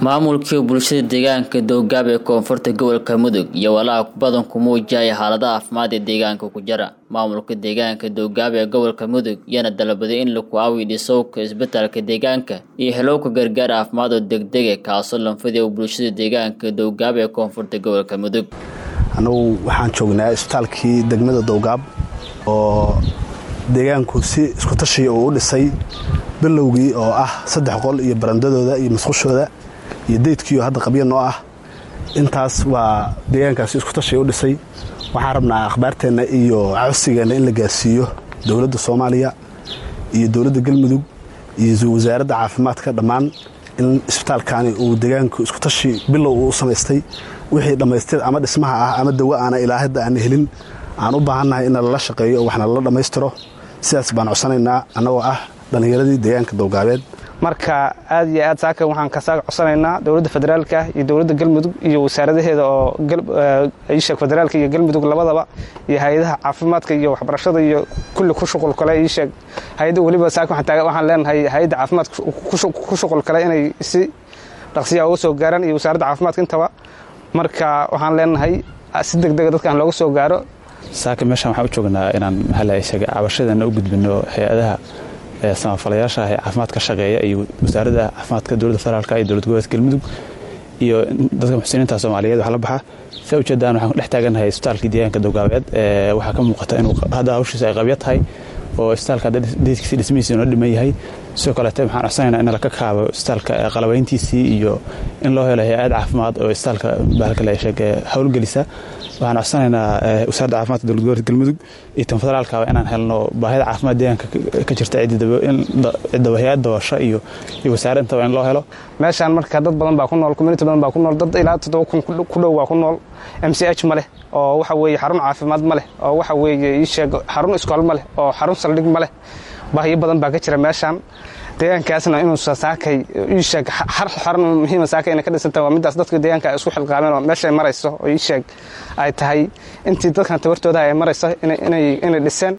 maamulkii bulshada deegaanka dowgaab ee koonfurta gobolka mudug iyo walaaca badan ku muujaya xaaladaha caafimaad ee deegaanka ku jira maamulka deegaanka dowgaab ee gobolka mudug yana dalabaday in laku aawiyo dhisowka isbitaalka deegaanka iyo helowka gargaar caafimaad oo degdega kaasoo lanfadiya bulshada deegaanka dowgaab ee koonfurta gobolka mudug annagu waxaan joognaa isbitaalkii degmada dowgaab oo deegaanku si isku tashiya uu u dhisay bilowgii oo ah saddex qol iyo barandadooda iyo masqushooda iyo daydkiio hadda qabya noo ah intaas waa deegaankaasi isku tashiya u dhisay waxaan rabnaa akhbaarteenna iyo codsigeenna in la gaarsiiyo dowladda soomaaliya iyo dowladda galmudug iyo wasaaradda caafimaadka dhammaan in isbitaalkani uu deegaanku isku tashi bilow uu u samaystay wixii dhammaystir ama dhismaha ah ama dawa aana ilaa hadda aan helin aan u baahannahay in lala shaqeeyo oo waxna lala dhammaystiro sidaas baan codsanaynaa annagoo ah dhallinyaradii deegaanka dowgaabeed marka aad iyo aad saaka waxaan kasaa codsanaynaa dowladda federaalka iyo dowladda galmudug iyo wasaaradaheeda oo iisheeg federaalka iyo galmudug labadaba iyo hay-adaha caafimaadka iyo waxbarashada iyo kulli ku shuqul kale iisheeg hay-adda weliba saaka waxaan leenahay hay-adda caafimaadka ku shuqul kale inay si dhaqsiyaa uga soo gaaraan iyo wasaaradda caafimaadka intaba marka waxaan leenahay si degdega dadkaan looga soo gaaro saaka meeshaan waxaan u joognaa inaan mahalayshaga cabashadana u gudbino hay-adaha samafalayaasha ee caafimaadka shaqeeya iyo wasaaradda caafimaadka dowladda federaalka iyo dowlad goboleedka galmudug iyo dadka muxsiniinta soomaaliyeed wax la baxa saa ujeedaan waxaan dhex taagannahay isbitaalkii deegaanka dowgaabeed waxaa ka muuqata inuu hadda hawshiisa ay qabya tahay oo isbitaalka deedkiisi dhismihiisi noo dhiman yahay sidoo kaleete waxaan codsanaynaa in laka kaabo isbitaalka qalabayntiisii iyo in loo helo hay-ad caafimaad oo isbitaalka bahalkaleesheeg howlgelisa waxaan codsanaynaa wasaaradda caafimaadka dowlad goboleedka galmudug iyo tan federaalkaba inaan helno baahida caafimaad deegaanka ka jirta cidda hay-ad daboosho iyo iyo wasaare intaba in loo helo meeshaan marka dad badan baa ku nool community badan baa ku nool dad ilaa toddoba kun ku dhow baa ku nool m c h ma leh oo waxa weeye xarun caafimaad ma leh oo waxa weeye iisheeg xarun iskool ma leh oo xarun saldhig ma leh baahiyo badan baa ka jira meeshaan deegaankaasna inuu saakay iisheeg xarun muhiima saakay inay ka dhisantahay waa middaas dadka deegaanka ay isku xilqaameen oo meeshay marayso oo iisheeg ay tahay intii dadkan tabartooda ay marayso inay dhiseen